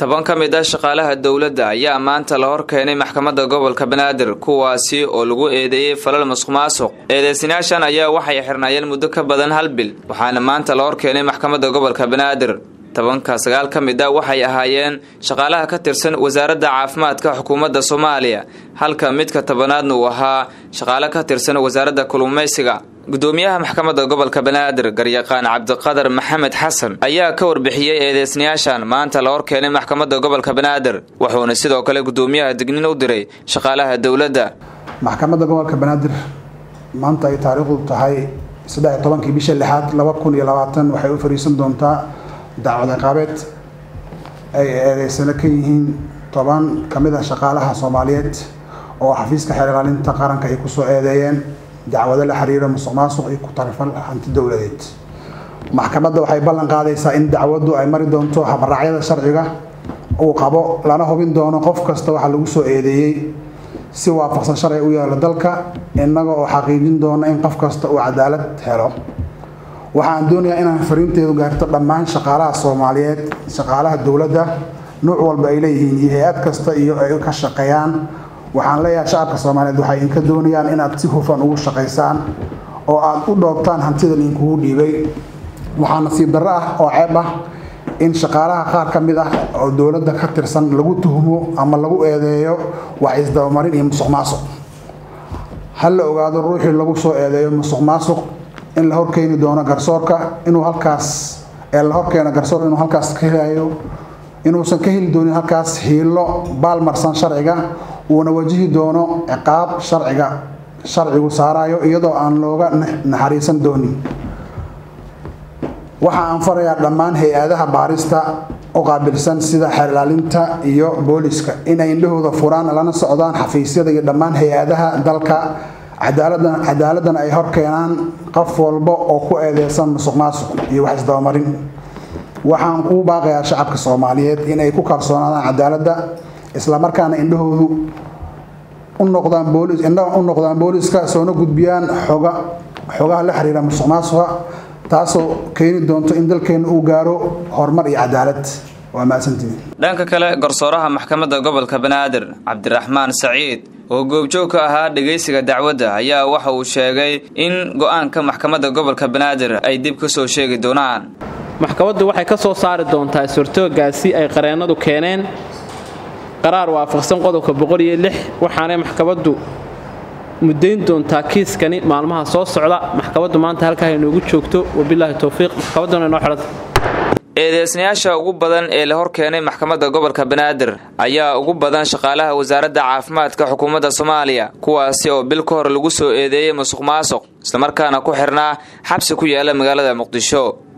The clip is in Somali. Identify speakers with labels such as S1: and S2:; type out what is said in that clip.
S1: toban ka mid ah shaqaalaha dowladda ayaa maanta la hor keenay maxkamadda gobolka banaadir kuwaasi oo lagu eedeeyey falal masuq maasuq eedeysanayaashan ayaa waxay xirnaayeen muddo ka badan hal bil waxaana maanta la hor keenay maxkamadda gobolka banaadir tobanka sagaal ka mid a waxay ahaayeen shaqaalaha ka tirsan wasaaradda caafimaadka xukuumadda soomaaliya halka midka tobanaadna uu ahaa shaqaale ka tirsan wasaaradda kalluumaysiga gudoomiyaha maxkamadda gobolka banaadir garyaqaan cabdiqadar maxamed xasan ayaa ka warbixiyey eedeysnayaashan maanta la hor keenay maxkamadda gobolka banaadir wuxuuna sidoo kale gudoomiyaha dignin u diray shaqaalaha dowladda
S2: maxkamadda gobolka banaadir maanta ay taariikhdu tahay saddex iyo tobankii bisha lixaad laba kun iyo labaatan waxay u fariisan doontaa dacwad ciqaabeed ay eedeysano ka yihiin toban ka mid ah shaqaalaha soomaaliyeed oo xafiiska xeer ilaalinta qaranka ay kusoo eedeeyeen dacwado la xiriira musuq maasuq iyo ku tarifal hanti dowladeed maxkamadda waxay ballan qaadaysaa in dacwaddu ay mari doonto habraacyada sharciga uu qabo lana hubin doono qof kasta waxaa lagu soo eedeeyey si waafaqsan sharciga u yaalo dalka innaga oo xaqiijin doono in qof kasta uu cadaalad helo waxaan doonayaa inaan fariinteedu gaarto dhammaan shaqaalaha soomaaliyeed shaqaalaha dowladda nuuc walba ay leeyihiin iyo hay-ad kasta iyo ay ka shaqeeyaan waxaan leeyahay shacabka soomaaliyeed waxay inka doonayaan inaad si hufan ugu shaqaysaan oo aad u dhoobtaan hantidan inkugu dhiibay waxaa nasiib darro ah oo ceeb ah in shaqaalaha qaar ka mid ah oo dowladda ka tirsan lagu tuhmo ama lagu eedeeyo wax isdabamarin iyo musuq maasuq ha la ogaado ruuxii lagu soo eedeeyo musuq maasuq in la horkeeni doono garsoorka inuu halkaas ee la horkeeno garsoorka inuu halkaas ka helayo inuusan ka heli doonin halkaas hiilo baalmarsan sharciga uuna wajihi doono ciqaab sharciga sharcigu saarayo iyadoo aan looga naxariisan doonin waxa aan farayaa dhammaan hay-adaha baarista u qaabilsan sida xeer ilaalinta iyo booliska inay indhahooda furaan lana socdaan xafiisyada iyo dhammaan hay-adaha dalka cadaaladana ay hor keenaan qof walba oo ku eedeysan musuq maasuq iyo wax isdabamarin waxaan kuu baaqayaa shacabka soomaaliyeed inay ku kalsoonaadaan cadaaladda islamarkaana indhahoodu u noqdaan boolis indhaha u noqdaan booliska soona gudbiyaan xoga xogaha la xiriira musuq maasuqa taasoo keeni doonto in dalkeena uu gaaro horumar iyo cadaalad waa mahadsantihiin
S1: dhanka kale garsooraha maxkamadda gobolka banaadir cabdiraxmaan saciid oo goobjoog ka ahaa dhegaysiga dacwadda ayaa waxa uu sheegay in go-aanka maxkamadda gobolka banaadir ay dib ka soo sheegi doonaan
S3: maxkamaddu waxay ka soo saari doontaa suurtoogaasi ay qareennadu keeneen qaraar waafaqsan qodobka boqoliyo lix waxaanay maxkamaddu muddayn doontaa kiiskani maalmaha soo socda maxkamaddu maanta halkaa inoogu joogto wabilaahi towfiiq maxkamadduna inoo xidhanta
S1: eedeysnayaasha ugu badan ee la hor keenay maxkamadda gobolka banaadir ayaa ugu badan shaqaalaha wasaaradda caafimaadka xukuumadda soomaaliya kuwaasi oo bil ka hor lagu soo eedeeyey musuq maasuq islamarkaana ku xirnaa xabsi ku yaala magaalada muqdisho